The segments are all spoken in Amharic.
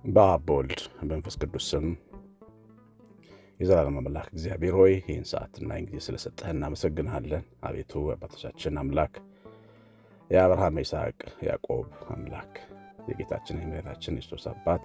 በአብ በወልድ በመንፈስ ቅዱስ ስም የዘላለም አምላክ እግዚአብሔር ሆይ ይህን ሰዓትና ይህን ጊዜ ስለሰጠህ እናመሰግንሃለን። አቤቱ አባቶቻችን አምላክ የአብርሃም የይስሐቅ ያዕቆብ አምላክ የጌታችን የመድኃኒታችን የክርስቶስ አባት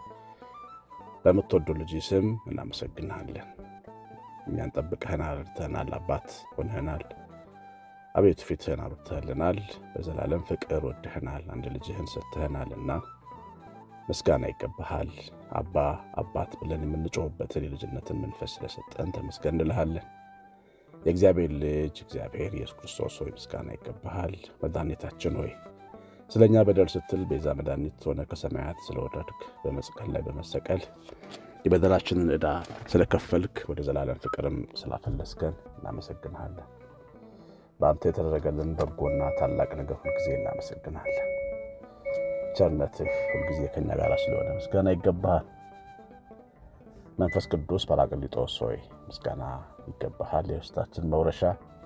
በምትወዱ ልጅ ስም እናመሰግንሃለን። እኛን ጠብቀህናል፣ ረድተህናል፣ አባት ሆነህናል። አቤቱ ፊትህን አብርተህልናል። በዘላለም ፍቅር ወድህናል፣ አንድ ልጅህን ሰጥተህናልና ምስጋና ይገባሃል። አባ አባት ብለን የምንጮህበትን የልጅነትን መንፈስ ስለሰጠን ተመስገን እንልሃለን። የእግዚአብሔር ልጅ እግዚአብሔር ኢየሱስ ክርስቶስ ሆይ ምስጋና ይገባሃል። መድኃኒታችን ሆይ ስለ እኛ በደል ስትል ቤዛ መድኃኒት ሆነ ከሰማያት ስለወረድክ በመስቀል ላይ በመሰቀል የበደላችንን ዕዳ ስለከፈልክ ወደ ዘላለም ፍቅርም ስላፈለስከን እናመሰግንሃለን። በአንተ የተደረገልን በጎና ታላቅ ነገር ሁልጊዜ እናመሰግንሃለን። ቸርነትህ ሁልጊዜ ከኛ ጋር ስለሆነ ምስጋና ይገባሃል። መንፈስ ቅዱስ ጰራቅሊጦስ ሆይ ምስጋና ይገባሃል። የርስታችን መውረሻ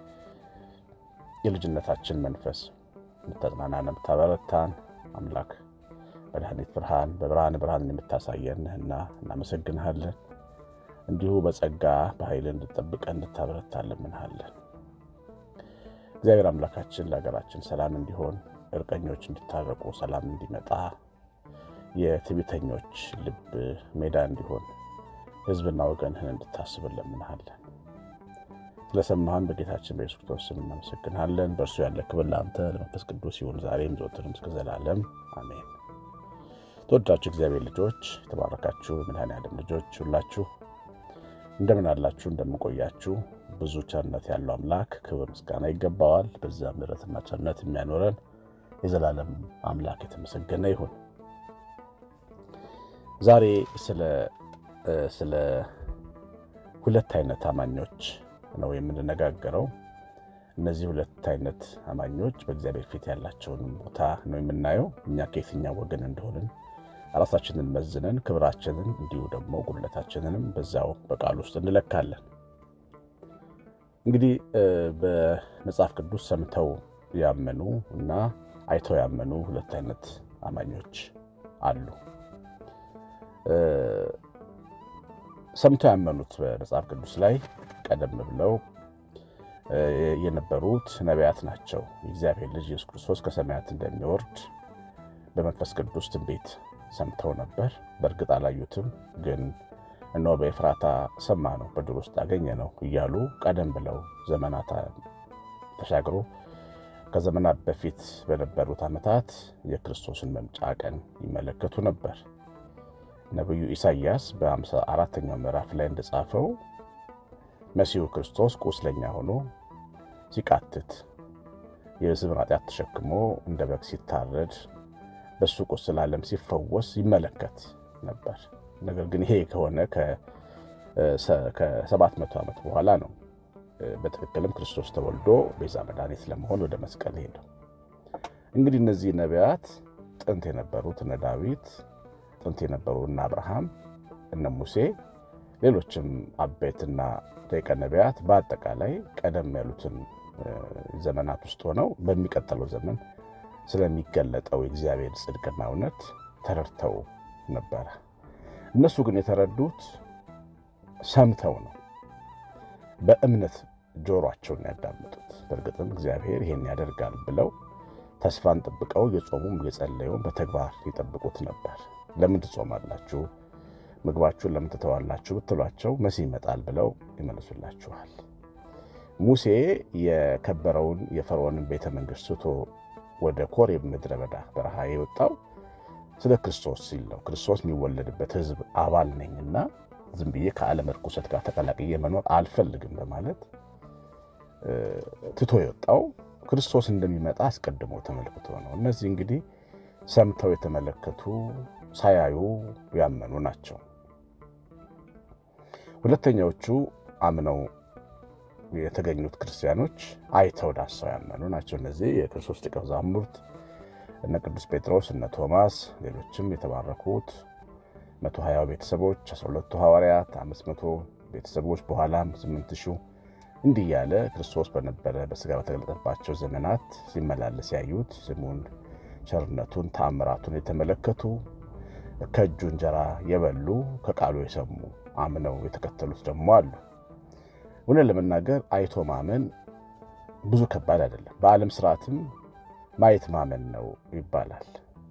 የልጅነታችን መንፈስ የምታጽናናን የምታበረታን አምላክ መድኃኒት ብርሃን በብርሃን ብርሃንን የምታሳየን ነህና እናመሰግንሃለን። እንዲሁ በጸጋ በኃይል እንድጠብቀን እንድታበረታ እንለምንሃለን። እግዚአብሔር አምላካችን ለሀገራችን ሰላም እንዲሆን እርቀኞች እንዲታረቁ ሰላም እንዲመጣ የትዕቢተኞች ልብ ሜዳ እንዲሆን ሕዝብና ወገንህን እንድታስብ እንለምንሃለን። ስለሰማህን በጌታችን በኢየሱስ ክርስቶስ ስም እናመሰግንሃለን። በእርሱ ያለ ክብር ለአንተ ለመንፈስ ቅዱስ ይሁን ዛሬም ዘወትርም እስከ ዘላለም አሜን። ተወዳችሁ እግዚአብሔር ልጆች የተባረካችሁ የመድኃኔዓለም ልጆች ሁላችሁ እንደምን አላችሁ? እንደምን ቆያችሁ? ብዙ ቸርነት ያለው አምላክ ክብር ምስጋና ይገባዋል። በዛ ምሕረትና ቸርነት የሚያኖረን የዘላለም አምላክ የተመሰገነ ይሁን። ዛሬ ስለ ሁለት አይነት አማኞች ነው የምንነጋገረው። እነዚህ ሁለት አይነት አማኞች በእግዚአብሔር ፊት ያላቸውን ቦታ ነው የምናየው። እኛ ከየትኛው ወገን እንደሆንን ራሳችንን መዝነን ክብራችንን እንዲሁ ደግሞ ጉድለታችንንም በዛው በቃል ውስጥ እንለካለን። እንግዲህ በመጽሐፍ ቅዱስ ሰምተው ያመኑ እና አይተው ያመኑ ሁለት አይነት አማኞች አሉ። ሰምተው ያመኑት በመጽሐፍ ቅዱስ ላይ ቀደም ብለው የነበሩት ነቢያት ናቸው። የእግዚአብሔር ልጅ ኢየሱስ ክርስቶስ ከሰማያት እንደሚወርድ በመንፈስ ቅዱስ ትንቢት ሰምተው ነበር። በእርግጥ አላዩትም፣ ግን እነሆ በኤፍራታ ሰማ ነው በዱር ውስጥ አገኘ ነው እያሉ ቀደም ብለው ዘመናት ተሻግሮ ከዘመናት በፊት በነበሩት ዓመታት የክርስቶስን መምጫ ቀን ይመለከቱ ነበር። ነቢዩ ኢሳይያስ በአምሳ አራተኛው ምዕራፍ ላይ እንደጻፈው መሲሁ ክርስቶስ ቁስለኛ ሆኖ ሲቃትት የሕዝብን ኃጢአት ተሸክሞ እንደ በግ ሲታረድ በሱ ቁስል ዓለም ሲፈወስ ይመለከት ነበር። ነገር ግን ይሄ ከሆነ ከሰባት መቶ ዓመት በኋላ ነው በትክክልም ክርስቶስ ተወልዶ ቤዛ መድኃኒት ለመሆን ወደ መስቀል ሄደው። እንግዲህ እነዚህ ነቢያት ጥንት የነበሩት እነ ዳዊት፣ ጥንት የነበሩ እነ አብርሃም፣ እነ ሙሴ፣ ሌሎችም አበይትና ደቂቀ ነቢያት በአጠቃላይ ቀደም ያሉትን ዘመናት ውስጥ ሆነው በሚቀጥለው ዘመን ስለሚገለጠው የእግዚአብሔር ጽድቅና እውነት ተረድተው ነበረ። እነሱ ግን የተረዱት ሰምተው ነው። በእምነት ጆሯቸውን ያዳምጡት። በእርግጥም እግዚአብሔር ይሄን ያደርጋል ብለው ተስፋን ጠብቀው የጾሙም የጸለዩም በተግባር ይጠብቁት ነበር። ለምን ትጾማላችሁ? ምግባችሁን ለምን ትተዋላችሁ? ብትሏቸው መሲህ ይመጣል ብለው ይመልሱላችኋል። ሙሴ የከበረውን የፈርዖንን ቤተ መንግሥት ስቶ ወደ ኮሬብ ምድረ በዳ በረሃ የወጣው ስለ ክርስቶስ ሲል ነው። ክርስቶስ የሚወለድበት ሕዝብ አባል ነኝና ዝም ብዬ ከዓለም ርኩሰት ጋር ተቀላቅዬ መኖር አልፈልግም በማለት ትቶ የወጣው ክርስቶስ እንደሚመጣ አስቀድሞ ተመልክቶ ነው። እነዚህ እንግዲህ ሰምተው የተመለከቱ ሳያዩ ያመኑ ናቸው። ሁለተኛዎቹ አምነው የተገኙት ክርስቲያኖች አይተው ዳሰው ያመኑ ናቸው። እነዚህ የክርስቶስ ደቀ መዛሙርት እነ ቅዱስ ጴጥሮስ፣ እነ ቶማስ፣ ሌሎችም የተባረኩት መቶ ሀያው ቤተሰቦች፣ አስራ ሁለቱ ሐዋርያት፣ አምስት መቶ ቤተሰቦች በኋላም ስምንት ሺው እንዲህ እያለ ክርስቶስ በነበረ በሥጋ በተገለጠባቸው ዘመናት ሲመላለስ ያዩት ስሙን ቸርነቱን ተአምራቱን የተመለከቱ ከእጁ እንጀራ የበሉ ከቃሉ የሰሙ አምነው የተከተሉት ደግሞ አሉ። እውነት ለመናገር አይቶ ማመን ብዙ ከባድ አይደለም። በዓለም ስርዓትም ማየት ማመን ነው ይባላል።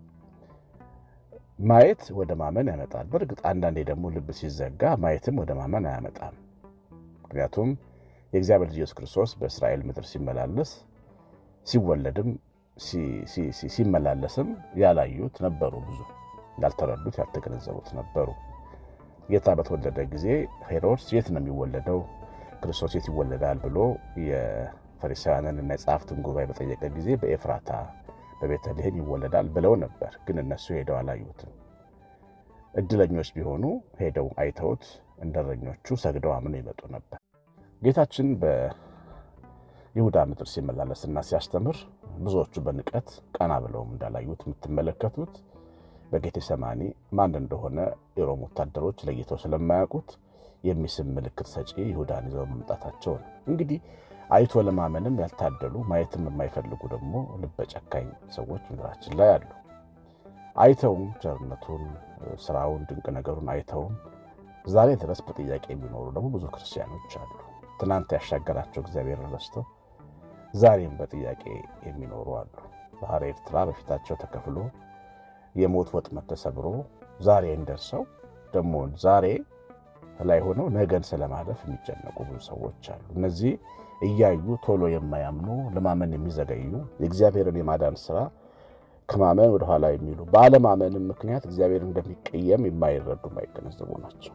ማየት ወደ ማመን ያመጣል። በእርግጥ አንዳንዴ ደግሞ ልብ ሲዘጋ ማየትም ወደ ማመን አያመጣም። ምክንያቱም የእግዚአብሔር ልጅ ኢየሱስ ክርስቶስ በእስራኤል ምድር ሲመላለስ ሲወለድም ሲመላለስም ያላዩት ነበሩ። ብዙ ያልተረዱት ያልተገነዘቡት ነበሩ። ጌታ በተወለደ ጊዜ ሄሮድስ የት ነው የሚወለደው ክርስቶስ የት ይወለዳል ብሎ የፈሪሳውያንን እና የጸሐፍትን ጉባኤ በጠየቀ ጊዜ በኤፍራታ በቤተልሔም ይወለዳል ብለው ነበር። ግን እነሱ ሄደው አላዩትም። እድለኞች ቢሆኑ ሄደው አይተውት እንደረኞቹ ሰግደው አምነው ይመጡ ነበር። ጌታችን በይሁዳ ምድር ሲመላለስና ሲያስተምር ብዙዎቹ በንቀት ቀና ብለውም እንዳላዩት የምትመለከቱት በጌቴሰማኒ ማን እንደሆነ የሮም ወታደሮች ለይተው ስለማያውቁት የሚስም ምልክት ሰጪ ይሁዳን ይዘው መምጣታቸው ነው። እንግዲህ አይቶ ለማመንም ያልታደሉ ማየትም የማይፈልጉ ደግሞ ልበ ጨካኝ ሰዎች ምድራችን ላይ አሉ። አይተውም ቸርነቱን፣ ስራውን፣ ድንቅ ነገሩን አይተውም ዛሬ ድረስ በጥያቄ የሚኖሩ ደግሞ ብዙ ክርስቲያኖች አሉ። ትናንት ያሻገራቸው እግዚአብሔር ረስተው ዛሬም በጥያቄ የሚኖሩ አሉ። ባህረ ኤርትራ በፊታቸው ተከፍሎ የሞት ወጥመድ ተሰብሮ ዛሬ እንደርሰው ደግሞ ዛሬ ላይ ሆነው ነገን ስለማለፍ የሚጨነቁ ብዙ ሰዎች አሉ። እነዚህ እያዩ ቶሎ የማያምኑ ለማመን የሚዘገዩ የእግዚአብሔርን የማዳን ስራ ከማመን ወደኋላ የሚሉ በአለማመንም ምክንያት እግዚአብሔር እንደሚቀየም የማይረዱ የማይገነዘቡ ናቸው።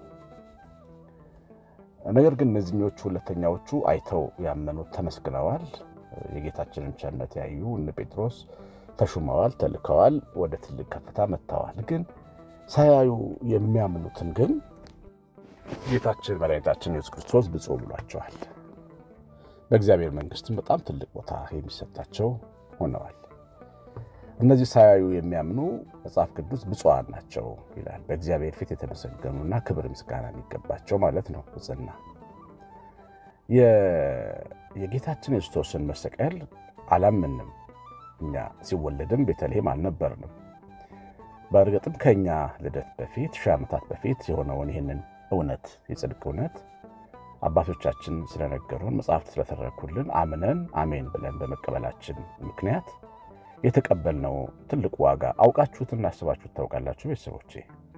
ነገር ግን እነዚህኞቹ ሁለተኛዎቹ አይተው ያመኑት ተመስግነዋል። የጌታችንን ቸርነት ያዩ እነ ጴጥሮስ ተሹመዋል፣ ተልከዋል፣ ወደ ትልቅ ከፍታ መጥተዋል። ግን ሳያዩ የሚያምኑትን ግን ጌታችን መድኃኒታችን ኢየሱስ ክርስቶስ ብፁዕ ብሏቸዋል። በእግዚአብሔር መንግስትም በጣም ትልቅ ቦታ የሚሰጣቸው ሆነዋል። እነዚህ ሳያዩ የሚያምኑ መጽሐፍ ቅዱስ ብፁዓን ናቸው ይላል። በእግዚአብሔር ፊት የተመሰገኑና ክብር ምስጋና የሚገባቸው ማለት ነው። ብፅና የጌታችን የክርስቶስን መሰቀል አላምንም። እኛ ሲወለድም ቤተልሔም አልነበርንም። በእርግጥም ከእኛ ልደት በፊት ሺህ ዓመታት በፊት የሆነውን ይህንን እውነት የጽድቅ እውነት አባቶቻችን ስለነገሩን መጽሐፍት ስለተረኩልን አምነን አሜን ብለን በመቀበላችን ምክንያት የተቀበልነው ትልቅ ዋጋ አውቃችሁትና አስባችሁት ታውቃላችሁ? ቤተሰቦቼ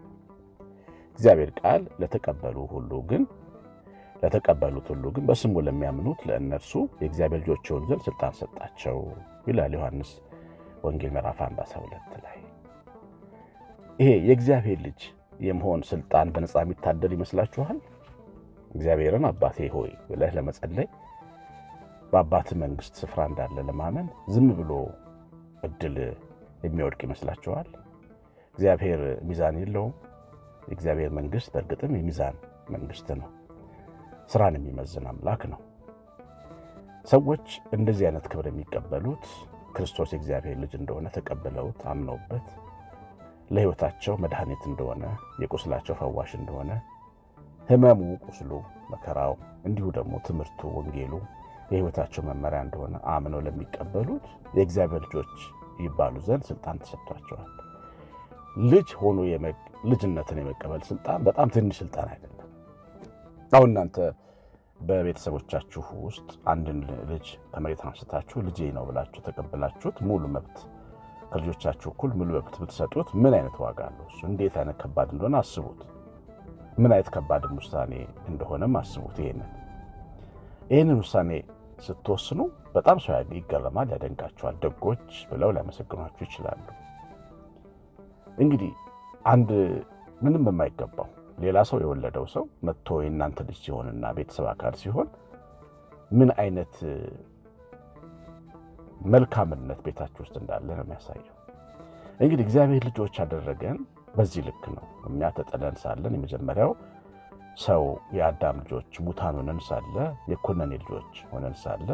እግዚአብሔር ቃል ለተቀበሉ ሁሉ ግን ለተቀበሉት ሁሉ ግን በስሙ ለሚያምኑት ለእነርሱ የእግዚአብሔር ልጆች የሆኑ ዘንድ ስልጣን ሰጣቸው ይላል ዮሐንስ ወንጌል ምዕራፍ 1 12 ላይ። ይሄ የእግዚአብሔር ልጅ የመሆን ስልጣን በነፃ የሚታደል ይመስላችኋል? እግዚአብሔርን አባቴ ሆይ ብለህ ለመጸለይ በአባት መንግስት ስፍራ እንዳለ ለማመን ዝም ብሎ እድል የሚወድቅ ይመስላችኋል? እግዚአብሔር ሚዛን የለውም። የእግዚአብሔር መንግስት በእርግጥም የሚዛን መንግስት ነው። ስራን የሚመዝን አምላክ ነው። ሰዎች እንደዚህ አይነት ክብር የሚቀበሉት ክርስቶስ የእግዚአብሔር ልጅ እንደሆነ ተቀብለውት አምነውበት ለሕይወታቸው መድኃኒት እንደሆነ የቁስላቸው ፈዋሽ እንደሆነ ሕመሙ፣ ቁስሉ፣ መከራው እንዲሁ ደግሞ ትምህርቱ፣ ወንጌሉ የሕይወታቸው መመሪያ እንደሆነ አምነው ለሚቀበሉት የእግዚአብሔር ልጆች ይባሉ ዘንድ ስልጣን ተሰጥቷቸዋል። ልጅ ሆኖ ልጅነትን የመቀበል ስልጣን በጣም ትንሽ ስልጣን አይደለም። አሁን እናንተ በቤተሰቦቻችሁ ውስጥ አንድን ልጅ ከመሬት አንስታችሁ ልጄ ነው ብላችሁ ተቀብላችሁት ሙሉ መብት ከልጆቻችሁ እኩል ሙሉ መብት ብትሰጡት ምን አይነት ዋጋ አለው? እሱ እንዴት አይነት ከባድ እንደሆነ አስቡት። ምን አይነት ከባድም ውሳኔ እንደሆነም አስቡት። ይሄንን ይህንን ውሳኔ ስትወስኑ በጣም ሰው ይገረማል፣ ያደንቃችኋል። ደጎች ብለው ሊያመሰግኗችሁ ይችላሉ። እንግዲህ አንድ ምንም የማይገባው ሌላ ሰው የወለደው ሰው መጥቶ የእናንተ ልጅ ሲሆንና ቤተሰብ አካል ሲሆን ምን አይነት መልካምነት ቤታችሁ ውስጥ እንዳለ ነው የሚያሳየው። እንግዲህ እግዚአብሔር ልጆች ያደረገን በዚህ ልክ ነው። እኛ ተጥለን ሳለን የመጀመሪያው ሰው የአዳም ልጆች ሙታን ሆነን ሳለ የኮነኔ ልጆች ሆነን ሳለ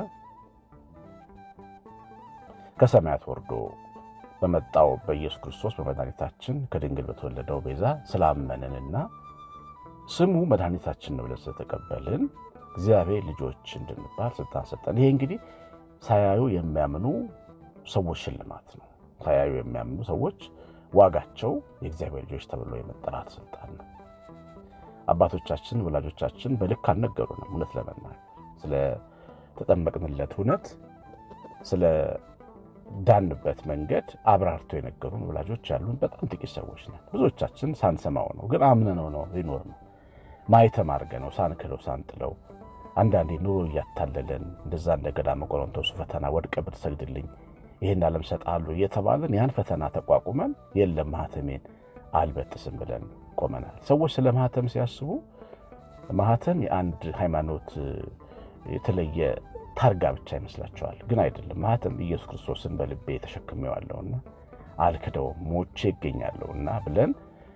ከሰማያት ወርዶ በመጣው በኢየሱስ ክርስቶስ በመድኃኒታችን ከድንግል በተወለደው ቤዛ ስላመንንና ስሙ መድኃኒታችን ነው ብለን ስለተቀበልን እግዚአብሔር ልጆች እንድንባል ስልጣን ሰጠን። ይሄ እንግዲህ ሳያዩ የሚያምኑ ሰዎች ሽልማት ነው። ሳያዩ የሚያምኑ ሰዎች ዋጋቸው የእግዚአብሔር ልጆች ተብሎ የመጠራት ስልጣን ነው። አባቶቻችን ወላጆቻችን በልክ አልነገሩንም። እውነት ለመናገር ስለ ተጠመቅንለት እውነት ስለ ዳንበት መንገድ አብራርቶ የነገሩን ወላጆች ያሉን በጣም ጥቂት ሰዎች ነን። ብዙዎቻችን ሳንሰማው ነው፣ ግን አምነነው ነው ሊኖር ነው ማየተም አድርገነው ሳንክለው ሳንጥለው አንዳንዴ ኑሮ እያታለለን እንደዛ እንደ ገዳመ ቆሮንቶስ ፈተና ወድቀ ብትሰግድልኝ ይህን ዓለም ሰጥሃለሁ እየተባለን ያን ፈተና ተቋቁመን የለም ማህተሜን አልበጥስም ብለን ቆመናል። ሰዎች ስለ ማህተም ሲያስቡ ማህተም የአንድ ሃይማኖት የተለየ ታርጋ ብቻ ይመስላቸዋል። ግን አይደለም። ማህተም ኢየሱስ ክርስቶስን በልቤ ተሸክሜዋለሁና አልክደውም ሞቼ ይገኛለሁና ብለን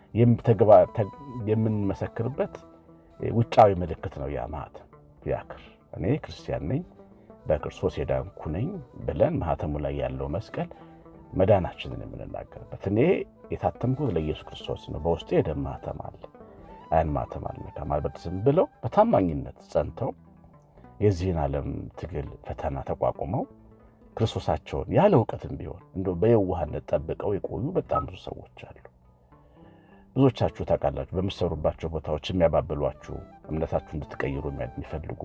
የምንመሰክርበት ውጫዊ ምልክት ነው ያ ማህተም ያክር እኔ ክርስቲያን ነኝ በክርስቶስ የዳንኩ ነኝ ብለን ማህተሙ ላይ ያለው መስቀል መዳናችንን የምንናገርበት። እኔ የታተምኩት ለኢየሱስ ክርስቶስ ነው፣ በውስጤ የደም ማህተም አለ፣ ያን ማህተም አልነካም አልበጥስም ብለው በታማኝነት ጸንተው የዚህን ዓለም ትግል ፈተና ተቋቁመው ክርስቶሳቸውን ያለ እውቀትም ቢሆን እንደ በየዋህነት ጠብቀው የቆዩ በጣም ብዙ ሰዎች አሉ። ብዙዎቻችሁ ታውቃላችሁ። በምትሰሩባቸው ቦታዎች የሚያባብሏችሁ እምነታችሁ እንድትቀይሩ የሚፈልጉ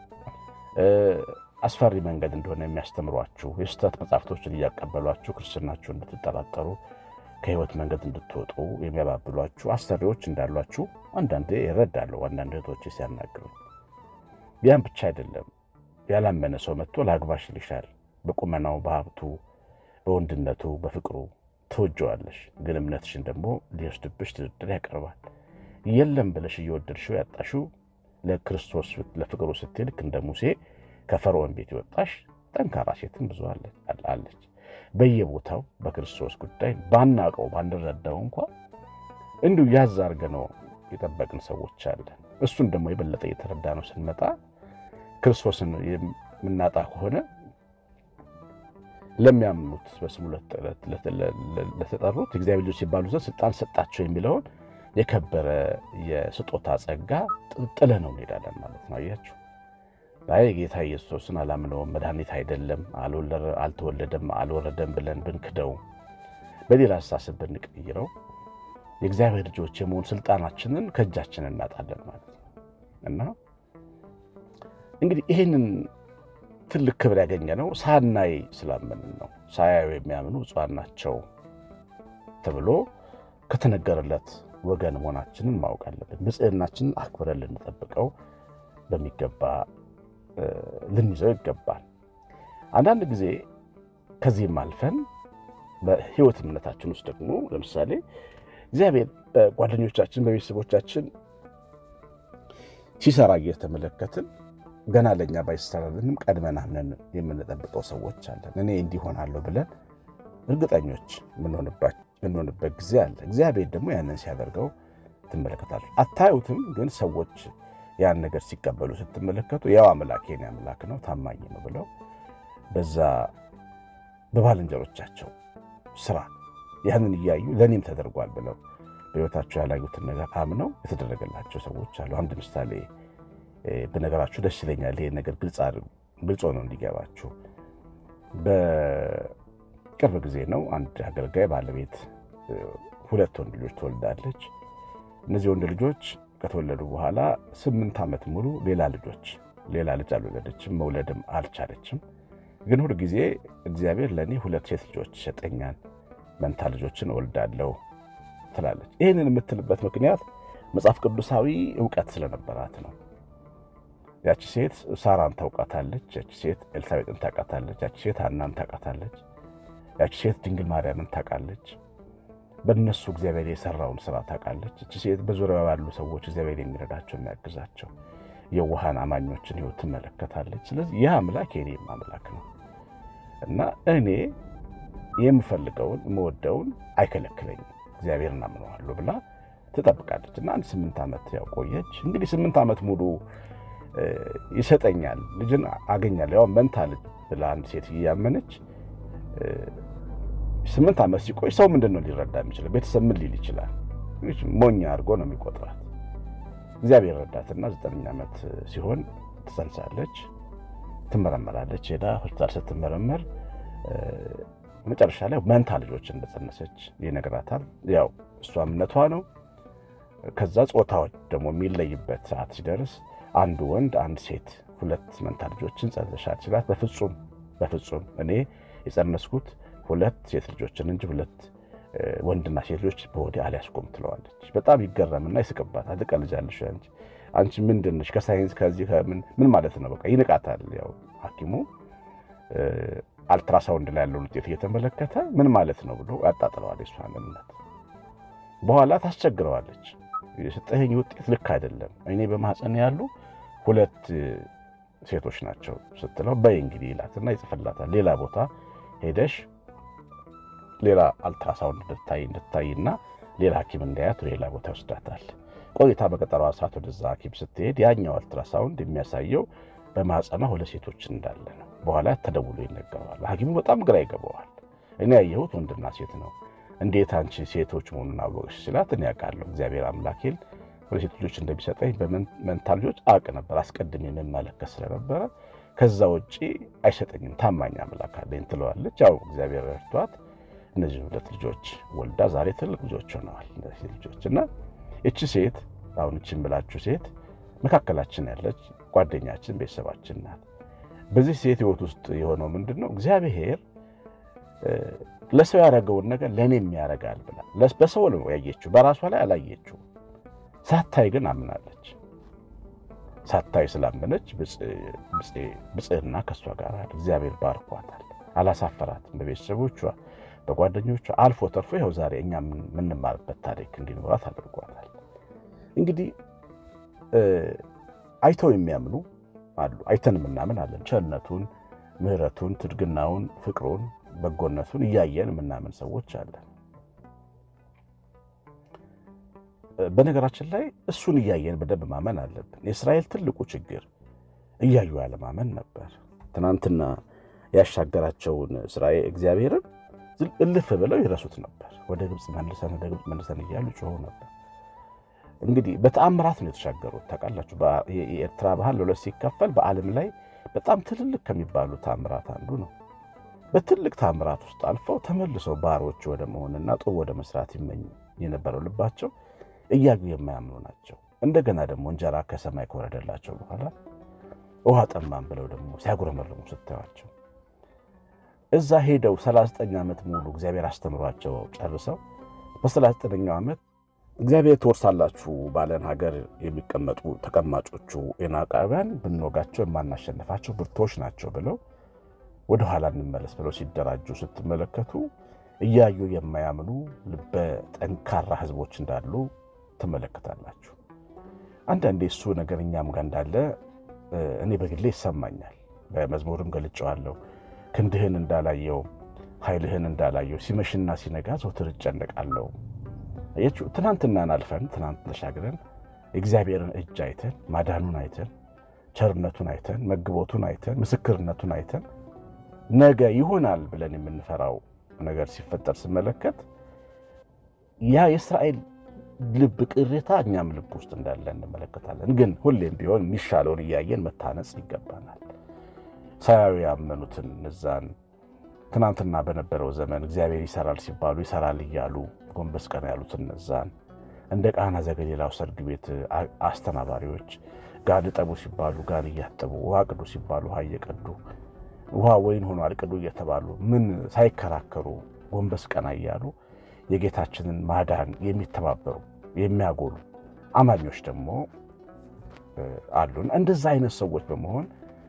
አስፈሪ መንገድ እንደሆነ የሚያስተምሯችሁ የስህተት መጽሐፍቶችን እያቀበሏችሁ ክርስትናችሁ እንድትጠራጠሩ ከህይወት መንገድ እንድትወጡ የሚያባብሏችሁ አሰሪዎች እንዳሏችሁ አንዳንዴ ይረዳለሁ። አንዳንድ እህቶች ሲያናግሩ ያን ብቻ አይደለም። ያላመነ ሰው መጥቶ ላግባሽ ይልሻል። በቁመናው፣ በሀብቱ፣ በወንድነቱ፣ በፍቅሩ ትወጀዋለሽ። ግን እምነትሽን ደግሞ ሊወስድብሽ ድርድር ያቀርባል። የለም ብለሽ እየወደድሽው ያጣሽው ለክርስቶስ ለፍቅሩ ስትይ ልክ እንደ ሙሴ ከፈርዖን ቤት የወጣሽ ጠንካራ ሴትም ብዙ አለች። በየቦታው በክርስቶስ ጉዳይ ባናቀው ባንረዳው እንኳ እንዲሁ ያዝ አድርገነው የጠበቅን ሰዎች አለን። እሱን ደግሞ የበለጠ እየተረዳ ነው ስንመጣ ክርስቶስን የምናጣ ከሆነ ለሚያምኑት በስሙ ለተጠሩት እግዚአብሔር ልጆች ሲባሉ ዘንድ ስልጣን ሰጣቸው የሚለውን የከበረ የስጦታ ጸጋ ጥለ ነው እንሄዳለን ማለት ነው። አያችሁ፣ አይ ጌታ ኢየሱስን አላምነውም፣ መድኃኒት አይደለም፣ አልተወለደም፣ አልወረደም ብለን ብንክደው፣ በሌላ አስተሳሰብ ብንቀይረው የእግዚአብሔር ልጆች የመሆን ስልጣናችንን ከእጃችን እናጣለን ማለት ነው እና እንግዲህ ይህንን ትልቅ ክብር ያገኘ ነው ሳናይ ስላመንን ነው። ሳያዩ የሚያምኑ ብፁዓን ናቸው ተብሎ ከተነገረለት ወገን መሆናችንን ማወቅ አለብን። ብጽዕናችንን አክብረን ልንጠብቀው በሚገባ ልንይዘው ይገባል። አንዳንድ ጊዜ ከዚህም አልፈን በሕይወት እምነታችን ውስጥ ደግሞ ለምሳሌ እግዚአብሔር በጓደኞቻችን በቤተሰቦቻችን ሲሰራ እየተመለከትን ገና ለእኛ ባይሰራልንም ቀድመን አምነን የምንጠብቀው ሰዎች አለን። እኔ እንዲሆናለሁ ብለን እርግጠኞች የምንሆንበት ጊዜ አለ። እግዚአብሔር ደግሞ ያንን ሲያደርገው ትመለከታለች። አታዩትም፣ ግን ሰዎች ያን ነገር ሲቀበሉ ስትመለከቱ ያው አምላክ የኔ አምላክ ነው ታማኝ ነው ብለው በዛ በባልንጀሮቻቸው ስራ ያንን እያዩ ለእኔም ተደርጓል ብለው በሕይወታቸው ያላዩትን ነገር አምነው የተደረገላቸው ሰዎች አሉ። አንድ ምሳሌ በነገራችሁ ደስ ይለኛል። ይሄ ነገር ግልጽ ሆኖ እንዲገባችሁ በቅርብ ጊዜ ነው። አንድ አገልጋይ ባለቤት ሁለት ወንድ ልጆች ትወልዳለች። እነዚህ ወንድ ልጆች ከተወለዱ በኋላ ስምንት ዓመት ሙሉ ሌላ ልጆች ሌላ ልጅ አልወለደችም፣ መውለድም አልቻለችም። ግን ሁል ጊዜ እግዚአብሔር ለእኔ ሁለት ሴት ልጆች ይሰጠኛል፣ መንታ ልጆችን እወልዳለሁ ትላለች። ይህንን የምትልበት ምክንያት መጽሐፍ ቅዱሳዊ እውቀት ስለነበራት ነው። ያቺ ሴት ሳራን ታውቃታለች። ያቺ ሴት ኤልሳቤጥን ታውቃታለች። ያቺ ሴት ሐናን ታውቃታለች። ያቺ ሴት ድንግል ማርያምን ታውቃለች። በእነሱ እግዚአብሔር የሰራውን ስራ ታውቃለች። እቺ ሴት በዙሪያው ያሉ ሰዎች እግዚአብሔር የሚረዳቸው የሚያግዛቸው የዋሃን አማኞችን ሕይወት ትመለከታለች። ስለዚህ ይህ አምላክ የኔም አምላክ ነው እና እኔ የምፈልገውን የምወደውን አይከለክለኝም እግዚአብሔርን አምነዋለሁ ብላ ትጠብቃለች እና አንድ ስምንት ዓመት ያው ቆየች። እንግዲህ ስምንት ዓመት ሙሉ ይሰጠኛል ልጅን አገኛለሁ ያው መንታ ልጅ ብላ አንድ ሴት እያመነች ስምንት ዓመት ሲቆይ ሰው ምንድን ነው ሊረዳ የሚችለው? ቤተሰብ ምን ሊል ይችላል? ሞኛ አድርጎ ነው የሚቆጥራት። እግዚአብሔር ረዳትና ዘጠነኛ ዓመት ሲሆን ትጸንሳለች፣ ትመረመራለች። ሄዳ ሆስፒታል ስትመረመር መጨረሻ ላይ መንታ ልጆች እንደጸነሰች ይነግራታል። ያው እሷ እምነቷ ነው። ከዛ ጾታዎች ደግሞ የሚለይበት ሰዓት ሲደርስ አንድ ወንድ አንድ ሴት ሁለት መንታ ልጆችን ጸንሰሻል ሲላት በፍጹም በፍጹም እኔ የጸነስኩት ሁለት ሴት ልጆችን እንጂ ሁለት ወንድና ሴት ልጆች በወዴ አልያዝኩም ትለዋለች። በጣም ይገረምና ይስቅባታል። ትቀልጃለሽ አንቺ አንቺ ምንድን ነሽ? ከሳይንስ ከዚህ ከምን ምን ማለት ነው? በቃ ይንቃታል። ያው ሐኪሙ አልትራሳውንድ ላይ ያለውን ውጤት እየተመለከተ ምን ማለት ነው ብሎ ያጣጥለዋል የሷን እምነት። በኋላ ታስቸግረዋለች። የሰጠኸኝ ውጤት ልክ አይደለም፣ እኔ በማህፀን ያሉ ሁለት ሴቶች ናቸው ስትለው በይ እንግዲህ ይላትና ይጽፍላታል። ሌላ ቦታ ሄደሽ ሌላ አልትራሳውንድ እንድታይ እንድታይና ሌላ ሐኪም እንዳያት ሌላ ቦታ ይወስዳታል። ቆይታ በቀጠሯ ሰዓት ወደዛ ሐኪም ስትሄድ ያኛው አልትራሳውንድ የሚያሳየው በማህፀኗ ሁለት ሴቶች እንዳለ ነው። በኋላ ተደውሎ ይነገረዋል። ሐኪሙ በጣም ግራ ይገባዋል። እኔ ያየሁት ወንድና ሴት ነው፣ እንዴት አንቺ ሴቶች መሆኑን አወቅሽ ሲላት፣ እኔ ያውቃለሁ እግዚአብሔር አምላኬን ሁለት ሴት ልጆች እንደሚሰጠኝ በመንታ ልጆች አውቅ ነበር፣ አስቀድሜ የምመለከት ስለነበረ ከዛ ውጭ አይሰጠኝም፣ ታማኝ አምላክ አለኝ ትለዋለች። ያው እግዚአብሔር ረድቷት እነዚህ ሁለት ልጆች ወልዳ ዛሬ ትልቅ ልጆች ሆነዋል። እነዚህ ልጆች እና እቺ ሴት አሁን እቺን ብላችሁ ሴት መካከላችን ያለች ጓደኛችን፣ ቤተሰባችን ናት። በዚህ ሴት ህይወት ውስጥ የሆነው ምንድን ነው? እግዚአብሔር ለሰው ያደረገውን ነገር ለእኔም ያደርጋል ብላ በሰው ነው ያየችው፣ በራሷ ላይ አላየችው። ሳታይ ግን አምናለች። ሳታይ ስላመነች ብጽዕና ከእሷ ጋር እግዚአብሔር ባርኳታል። አላሳፈራትም። በቤተሰቦቿ በጓደኞቿ አልፎ ተርፎ ይኸው ዛሬ እኛ የምንማርበት ታሪክ እንዲኖራት አድርጓታል። እንግዲህ አይተው የሚያምኑ አሉ፣ አይተን የምናምን አለን። ቸርነቱን፣ ምሕረቱን፣ ትድግናውን፣ ፍቅሩን፣ በጎነቱን እያየን የምናምን ሰዎች አለን። በነገራችን ላይ እሱን እያየን በደንብ ማመን አለብን። የእስራኤል ትልቁ ችግር እያዩ ያለማመን ነበር። ትናንትና ያሻገራቸውን እስራኤል እግዚአብሔርን እልፍ ብለው ይረሱት ነበር። ወደ ግብፅ መልሰን ወደ ግብፅ መልሰን እያሉ ጮኸው ነበር። እንግዲህ በተአምራት ነው የተሻገሩት። ታውቃላችሁ፣ የኤርትራ ባህር ለሁለት ሲከፈል በዓለም ላይ በጣም ትልልቅ ከሚባሉ ተአምራት አንዱ ነው። በትልቅ ተአምራት ውስጥ አልፈው ተመልሰው ባሮች ወደ መሆንና ጦር ወደ መስራት ይመኝ የነበረው ልባቸው እያዩ የማያምኑ ናቸው። እንደገና ደግሞ እንጀራ ከሰማይ ከወረደላቸው በኋላ ውሃ ጠማን ብለው ደግሞ ሲያጉረመርሙ ስታዩቸው እዛ ሄደው 39 ዓመት ሙሉ እግዚአብሔር አስተምሯቸው ጨርሰው በ39ኛው ዓመት እግዚአብሔር ትወርሳላችሁ ባለን ሀገር የሚቀመጡ ተቀማጮቹ ኤናቃውያን ብንወጋቸው የማናሸንፋቸው ብርቶች ናቸው ብለው ወደኋላ እንመለስ ብለው ሲደራጁ ስትመለከቱ እያዩ የማያምኑ ልበ ጠንካራ ሕዝቦች እንዳሉ ትመለከታላችሁ። አንዳንዴ እሱ ነገር እኛም ጋር እንዳለ እኔ በግሌ ይሰማኛል። በመዝሙርም ገልጨዋለሁ። ክንድህን እንዳላየው ኃይልህን እንዳላየው ሲመሽና ሲነጋ ዘውትር እጨነቃለሁ። ትናንትናን አልፈን ትናንት ተሻግረን የእግዚአብሔርን እጅ አይተን ማዳኑን አይተን ቸርነቱን አይተን መግቦቱን አይተን ምስክርነቱን አይተን ነገ ይሆናል ብለን የምንፈራው ነገር ሲፈጠር ስመለከት ያ የእስራኤል ልብ ቅሬታ እኛም ልብ ውስጥ እንዳለ እንመለከታለን። ግን ሁሌም ቢሆን የሚሻለውን እያየን መታነጽ ይገባናል። ሳያዩ ያመኑትን እነዛን ትናንትና በነበረው ዘመን እግዚአብሔር ይሰራል ሲባሉ ይሰራል እያሉ ጎንበስ ቀና ያሉትን እነዛን እንደ ቃና ዘገሊላው ሰርግ ቤት አስተናባሪዎች ጋን እጠቡ ሲባሉ ጋን እያጠቡ፣ ውሃ ቅዱ ሲባሉ ውሃ እየቀዱ ውሃ ወይን ሆኖ አልቅዱ እየተባሉ ምን ሳይከራከሩ ጎንበስ ቀና እያሉ የጌታችንን ማዳን የሚተባበሩ የሚያጎሉ አማኞች ደግሞ አሉን። እንደዛ አይነት ሰዎች በመሆን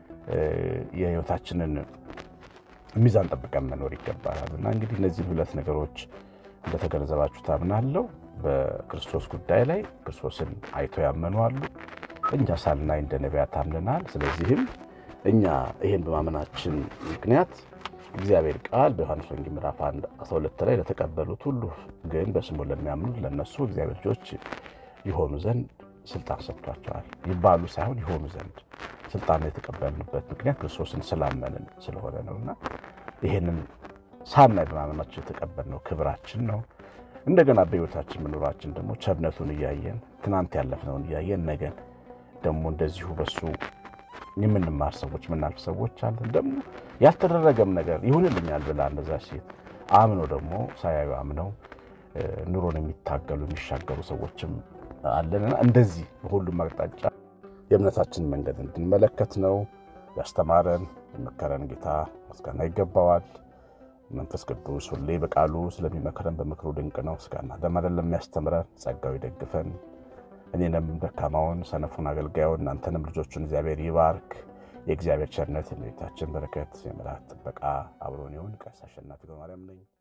የሕይወታችንን ሚዛን ጠብቀን መኖር ይገባናል እና እንግዲህ እነዚህን ሁለት ነገሮች እንደተገነዘባችሁ ታምናለሁ። በክርስቶስ ጉዳይ ላይ ክርስቶስን አይተው ያመኑ አሉ። እኛ ሳልናይ እንደ ነቢያት ታምነናል። ስለዚህም እኛ ይህን በማመናችን ምክንያት እግዚአብሔር ቃል በዮሐንስ ወንጌል ምዕራፍ 1 12 ላይ ለተቀበሉት ሁሉ ግን በስሙ ለሚያምኑት ለነሱ እግዚአብሔር ልጆች ይሆኑ ዘንድ ስልጣን ሰጥቷቸዋል። ይባሉ ሳይሆን ይሆኑ ዘንድ ስልጣን የተቀበልንበት ምክንያት ክርስቶስን ስላመንን ስለሆነ ነውና ይህንን ሳናይ በማመናችን የተቀበልነው ክብራችን ነው። እንደገና በሕይወታችን መኖራችን ደግሞ ቸርነቱን እያየን ትናንት ያለፍነውን እያየን ነገን ደግሞ እንደዚሁ በሱ የምንማር ሰዎች የምናልፍ ሰዎች አለን። ደግሞ ያልተደረገም ነገር ይሁንልኛል ብላ እንደዛ ሴት አምነው ደግሞ ሳያዩ አምነው ኑሮን የሚታገሉ የሚሻገሩ ሰዎችም አለንና እንደዚህ በሁሉም አቅጣጫ የእምነታችን መንገድ እንድንመለከት ነው ያስተማረን የመከረን ጌታ ምስጋና ይገባዋል። መንፈስ ቅዱስ ሁሌ በቃሉ ስለሚመክረን በምክሩ ድንቅ ነው። ምስጋና ለማለት ለሚያስተምረን ጸጋው ይደግፈን። እኔንም ደካማውን ሰነፉን አገልጋዩን እናንተንም ልጆቹን እግዚአብሔር ይባርክ። የእግዚአብሔር ቸርነት የእመቤታችን በረከት የመላእክት ጥበቃ አብሮን ይሁን። ቀሲስ አሸናፊ ገብረማርያም ነኝ።